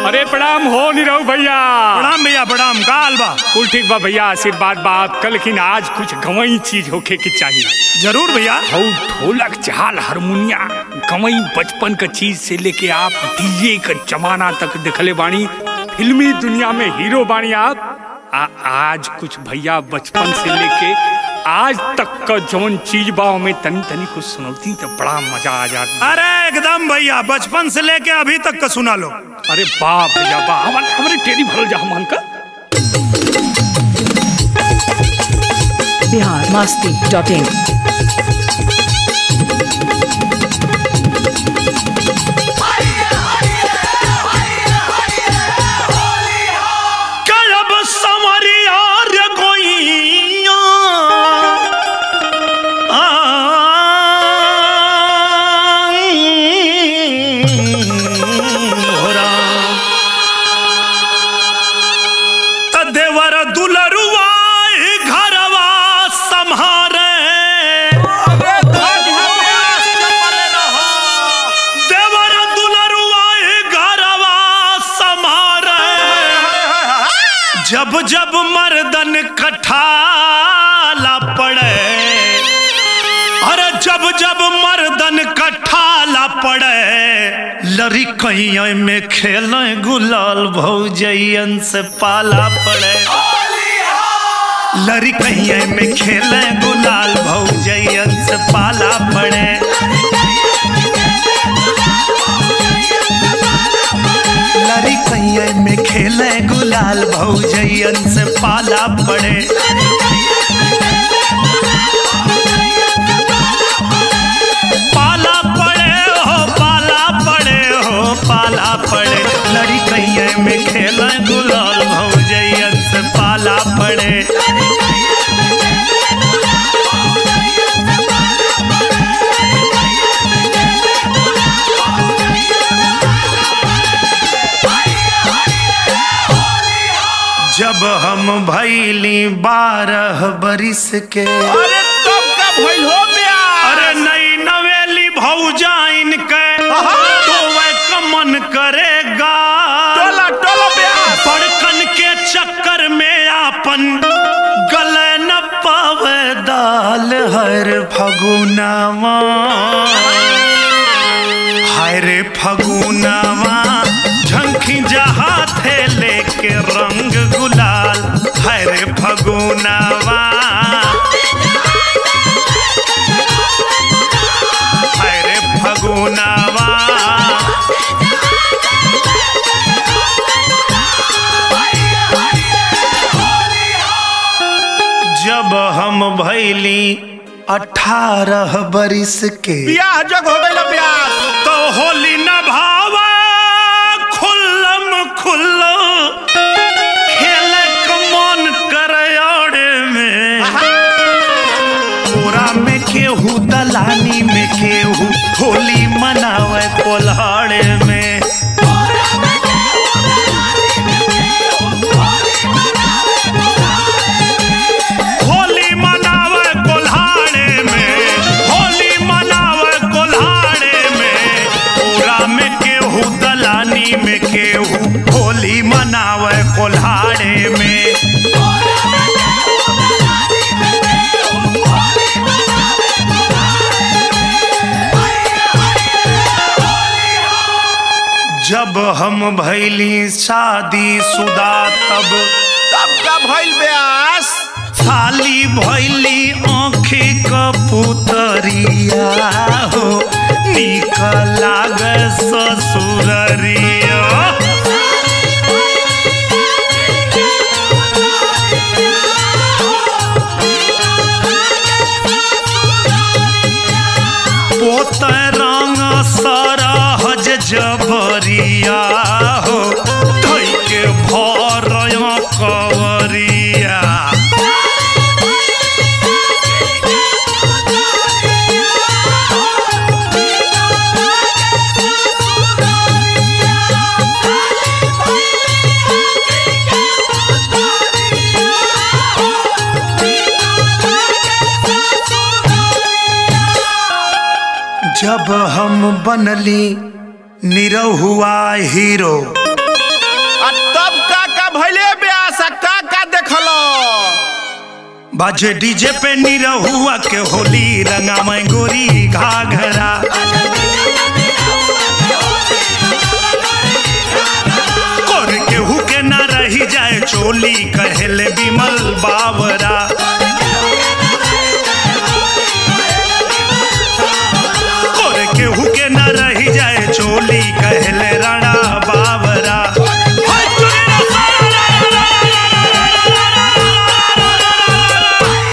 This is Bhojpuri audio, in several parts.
अरे प्रणाम हो निरहु भैया प्रणाम भैया प्रणाम का हाल बा कुल ठीक बा भैया आशीर्वाद बात कल लेकिन आज कुछ गवई चीज होखे के चाहिए जरूर भैया हौ ढोलक झाल हारमोनिया गवई बचपन का चीज से लेके आप डीजे का जमाना तक देखले बानी फिल्मी दुनिया में हीरो बानी आप आ, आज कुछ भैया बचपन से लेके आज तक का जौन चीज बा में तनी तनी कुछ सुनौती तो बड़ा मजा आ जाता अरे एकदम भैया बचपन से लेके अभी तक का सुना लो अरे बाप भैया बा हमारे हमारे टेरी भरल जा हमन का बिहार मस्ती डॉट इन कलब समरिया रे गोइया देवर दुलरुआ घरवा सम्हारे देवर दुलरुआ घरवा सम्हारे जब जब मर्दन कठाला पड़े अरे जब जब मर्दन कठाला पड़े लरी कैया में खेले गुलाल भौजैयन से पाला पड़े लरी कैया में खेले गुलाल भौजैयन से पाला पड़े लरी कैया में खेले गुलाल भौजैयन से पाला पड़े पाला पड़े हो पाला पड़े हो पाला पड़े लड़ी कैया में खेले गुलाल भौजैयन से पाला पड़े जब हम भैली बारह बरिस के अरे तब का भइल हो बिया अरे नई नवेली भौजाइन के तो वह कमन करेगा टोला टोला बिया बड़कन के चक्कर में आपन गले न पावे दाल हर फगुनावा हाय रे फगुनावा झंखी जहाँ थे लेके रंग गुलाल हाय रे फगुनावा हाय रे फगुनावा जब हम भैली अठारह बरिस के बियाह जग हो गइल ब्यास तो होली न भावा खुल्लम खुल्लो खेले कमन करयाड़े में पूरा में केहू दलानी में केहू होली मनावे कोल्हाड़े में होली मनावे कोल्हाड़े में होली मनावे कोल्हाड़े में पूरा में केहू दलानी में केहू होली मनावे कोल्हाड़े में जब हम भैली शादी शुदा तब तब का भइल ब्यास खाली भैली आँखी कपुतरिया हो निक लाग ससुररिया पोत रंग सरहज जबरिया हो धै के भर कवरिया जब हम बनली निरहुआ हीरो भइले ब्यास आ का का देखलो बाजे डीजे पे निरहुआ के होली रंगा मैं गोरी घाघरा कोर केहू के ना रही जाए चोली कहले बिमल बावरा कोर केहू के ना रही जाए चोली कहले राणा बावरा हाय चुनी ना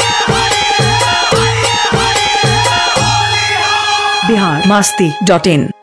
बिहार मस्ती डॉट इन